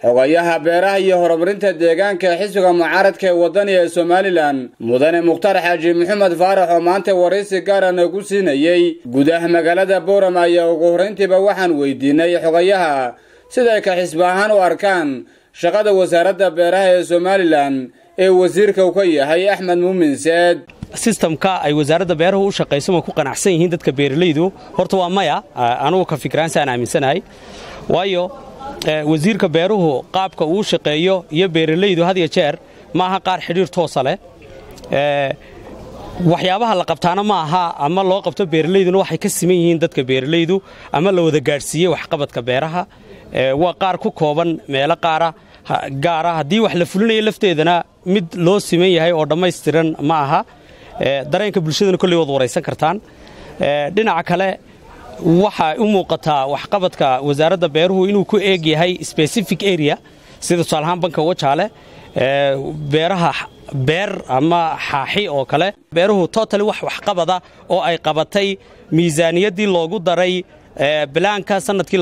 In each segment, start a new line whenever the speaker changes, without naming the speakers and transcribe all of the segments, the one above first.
xogayaha beeraha iyo horumarinta deegaanka ee xisbiga mucaaradka ee wadaniga ee somalilan mudane mukhtar xaaji maxamed faarax oo maanta waraysi gaara nagu siinayey gudaha magaalada booram ayaa ugu horrayntiiba waxaan weydiinay xogayaha siday ka xisbi ahaan u arkaan shaqada wasaaradda beeraha ee somalilan ee wasiirka uu ka yahay axmed muumin seed
sistamka ay wasaaradda beeruhu u shaqayso ma ku qanacsan yihiin dadka beeralaydu horta waa maya anugu ka fikraansi aan aaminsanahay waayo wasiirka beeruhu qaabka uu shaqeeyo iyo beeralaydu had ya jeer ma aha qaar xidhiir toosa leh waxyaabaha la qabtaana ma aha ama loo qabto beeralayduna waxay ka siman yihiin dadka beeralaydu ama la wada gaadhsiiyey waxqabadka beeraha waa qaar ku kooban meelo qaara gaara haddii wax la fulinayo lafteedana mid loo siman yahay oo dhammaystiran ma aha dareenka bulshadana kolley waad waraysan kartaan dhinaca kale waxaa u muuqataa waxqabadka wasaaradda beeruhu inuu ku eeg yahay specific area sida tusaalahaan banka wajaale beeraha beer ama xaaxi oo kale beeruhu totali wax waxqabada oo ay qabatay miisaaniyaddii loogu daray bilaanka sannadkii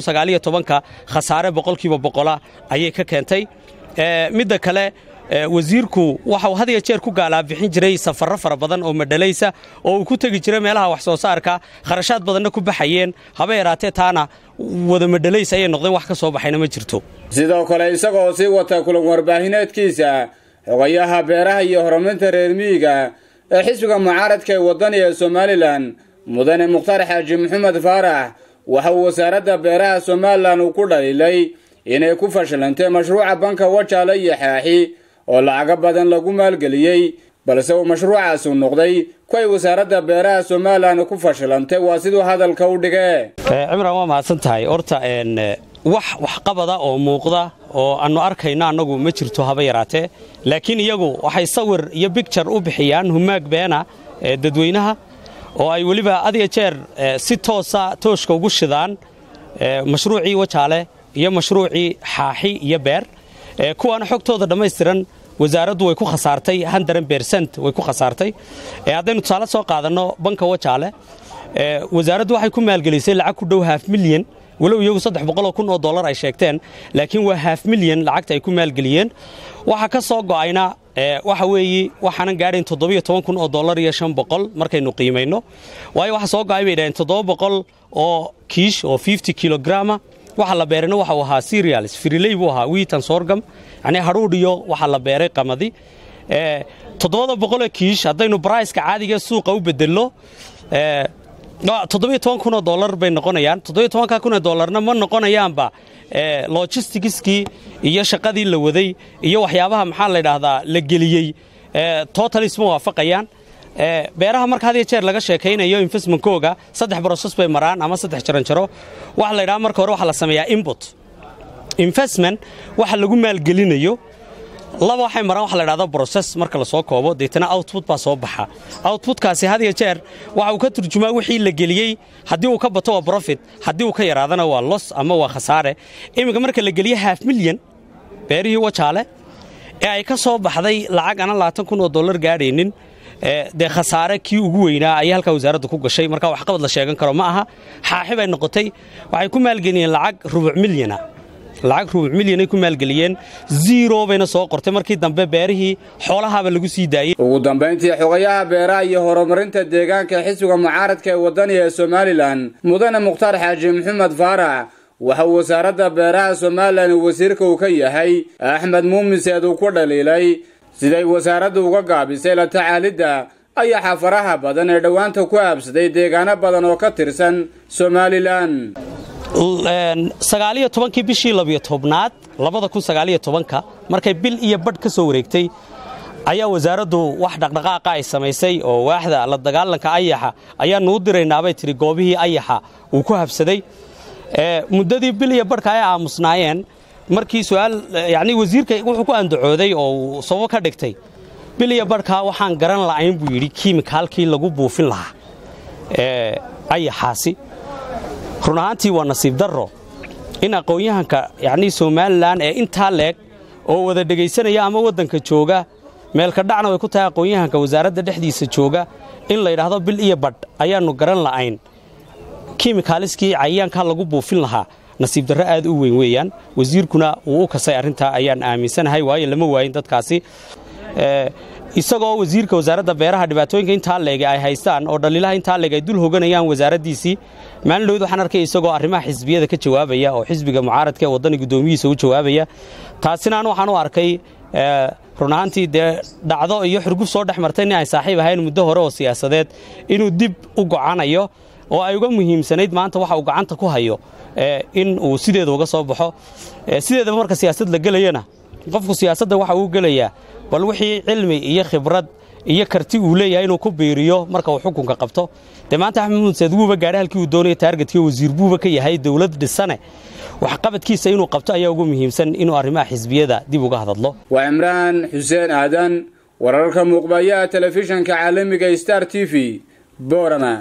ka khasaare boqolkiiba boqola ayay ka keentay midda kale wasiirku waxau had ya jeer ku gaalaabixin jiray safarro fara badan oo madhalaysa oo uu ku tegi jiray meelaha wax soo saarka kharashaad badanna ku baxayeen haba yaraatee taana wada madhalays ayay noqdeen wax ka soo baxayna ma jirto
sidoo kale isagoo sii wata kulan warbaahineedkiisa xogayaha beeraha iyo horumarinta reer miyiga ee xisbiga mucaaradka ee wadaniga ee somalilan mudane mukhtar xaaji maxamed faarax waxa uu wasaaradda beeraha somalilan uu ku dhaliilay inay ku fashilantay mashruuca banka wajaale iyo xaaxi oo lacago badan lagu maalgeliyey balse uu mashruucaasi noqday ku ay wasaaradda beeraha somalilan ku fashilantay waa siduu hadalka u dhigee
cimran waa mahadsan tahay horta wax waxqabada oo muuqda oo aannu arkayno annagu ma jirto haba yaraatee laakiin iyagu waxay sawir iyo bigjar u bixiyaan humaag beena ee dadweynaha oo ay weliba adiya jeer si toosa tooshka ugu shidaan mashruucii wajaale iyo mashruucii xaaxi iyo beer kuwaana xogtooda dhammaystiran wasaaraddu way ku khasaartay handaran bersent way ku khasaartay haddaynu tusaale soo qaadanno banka wajaale wasaaraddu waxay ku maalgelisay lacag ku dhow haaf milyan walow iyagu saddex boqoloo kun oo dollar ay sheegteen laakiin waa haaf milyan lacagta ay ku maalgeliyeen waxaa ka soo go'ayna waxa weeye waxaanan gaadhayn toddobiyo toban kun oo dollar iyo shan boqol markaynu qiimayno waayo waxa soo go'ay bay dhaheen toddoba boqol oo kiish oo fifty kilograma waxa la beerayna waxa uu ahaa serials firiley buu ahaa wiitan soorgam yacnii hadhuudh iyo waxa la beeray qamadi toddobada boqoloo kiish haddaynu baraiska caadiga suuqa u bedello toddobiyo toban kun oo dollar bay noqonayaan toddobiyo tobanka kun oo dollarna ma noqonayaanba logistigiskii iyo shaqadii la waday iyo waxyaabaha maxaa la ydhaahdaa la geliyey totalis ma waafaqayaan beeraha marka had iyo jeer laga sheekaynayo investmentkooga saddex broses bay maraan ama saddex jaranjaro waxa la ydhaha marka hore waxaa la sameeyaa inbut investment waxa lagu maalgelinayo laba waxay maraan waxa la dhahda broses marka la soo koobo deetana output baa soo baxa outputkaasi had iyo jeer waxa uu ka turjumaa wixii la geliyey haddii uu ka bato waa profit haddii uu ka yaraadana waa los ama waa khasaare iminka marka la geliye haaf milyan beerihii wajaale ee ay ka soo baxday lacag ana labaatan kun oo dollar gaadhaynin dee khasaare kii ugu weynaa ayay halkaa wasaaradda ku gashay marka waxqabad la sheegan karo ma aha xaaxi bay noqotay waxay ku maalgeliyeen lacag rubuc milyana lacag rubuc milyanay ku maalgeliyeen zero bayna soo qortay markii dambe beerihii xoolahaaba lagu sii daayey
ugu dambayntii xogayaha beeraha iyo horumarinta deegaanka ee xisbiga mucaaradka ee wadaniga ee somalilan mudane mukhtaar xaaji maxamed faarax waxa uu wasaaradda beeraha somalilan wasiirka uu ka yahay axmed muumiseed uu ku dhaliilay siday wasaaraddu uga gaabisay la tacaalidda ayaxa faraha badan ee dhowaanta ku aabsaday deegaano badan oo ka tirsan somalilan
sagaaliyo tobankii bishii labiyo tobnaad labada kun sagaaliyo tobanka markay bil iyo badh ka soo wareegtay ayaa wasaaraddu wax dhaqdhaqaaqa ay samaysay oo waaxda la dagaalanka ayaxa ayaannu u diraynaabay tidhi goobihii ayaxa uu ku habsaday muddadii bil iyo badhka ay aamusnaayeen markii su'aal yacnii wasiirka wuxuu ku andacooday oo uu sababo ka dhigtay bil iyo badhkaa waxaan garan la'ayn buu yidhi kiimikaalkii lagu buufin lahaa ayaxaasi run ahaantii waa nasiib darro in aqoon-yahanka yacnii somalilan ee intaa leeg oo wada dhegaysanaya ama waddanka jooga meelka dhacna way ku tahay aqoon-yahanka wasaaradda dhexdiisa jooga in la yidhaahdo bil iyo badh ayaannu garan la'ayn kimikaaliskii cayayaankaa lagu buufin lahaa nasiib darro aad u weyn weeyaan wasiirkuna wuu u kasay arrintaa ayaan aaminsanahay waayo lama waayin dadkaasi isagoo wasiirka wasaaradda beeraha dhibaatooyinka intaa leege ay haystaan oo dhaliilaha intaa leeg ay dul hoganayaan wasaaraddiisii maalin dhowd waxaan arkay isagoo arrimaha xisbiyada ka jawaabaya oo xisbiga mucaaradka ee waddani guddoomiyihiisa u jawaabaya taasina an waxaan u arkay run ahaantii dee dhacdo iyo xurgub soo dhex martay nin ay saaxiib ahayn muddo hore oo siyaasadeed inuu dib u gocanayo oo ay uga muhiimsanayd maanta waxa uu gacanta ku hayo in uu sideeda uga soo baxo sideedaba marka siyaasad la gelayana qofku siyaasadda waxa uu gelayaa bal wixii cilmi iyo khibrad iyo karti uu leeyahay inuu ku biiriyo marka uu xukunka qabto dee maanta axmed muudseed wuuba gaadha halkii uu doonaya taargetkii wasiir buuba ka yahay dowlad dhisane waxqabadkiisa inuu qabto ayaa ugu muhiimsan inuu arrimaha xisbiyada dib uga hadadlo
waa cimraan xuseen aadan wararka muuqbayaha telefishanka caalamiga star t v boorama